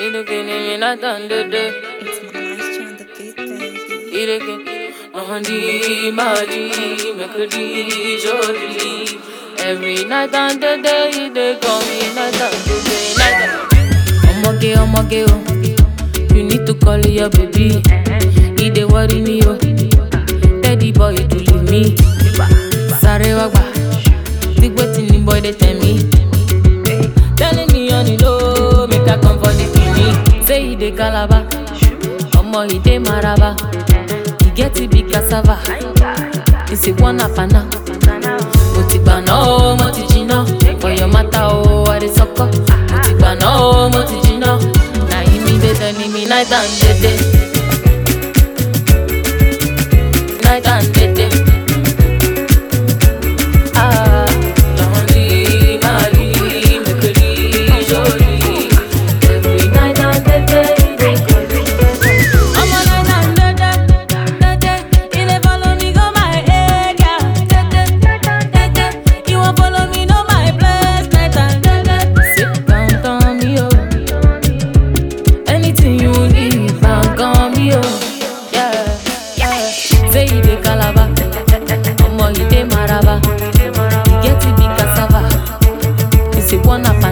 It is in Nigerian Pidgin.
me not under the It's Maestro on the beat, baby. it again. Mahdi, Mahdi, Makadi, Jodi. Every night and the day they call me night and the day, night and Omoge, omoge, oh. You need to call your baby. He dey worry me, oh. Daddy boy, to leave me. Sorry, wagba. Think wetin the boy they tell me. Telling me on the low, make I come for the kidney. Say he dey calabar, omo he dey maraba. He get it big cassava, he say one up and now. Mo ti gbà náà o, mo ti jiná. For your matter o, I dey sọkọ. Mo ti gbà náà o, mo ti jiná. Na him me dey tell me night and day day. Night and day day. Ah, Johnny, Mali, Mekeli, Jolie. Every night and day day, they call me. I'm a night and day day, day day. You dey follow me go my area, day day, day day. You wan follow me know my place, night and day day. Sit down, down me oh. Anything you need, bang on me oh. Yeah, yeah. Say you dey calabar, omo you dey maraba. You get it big cassava. You say one up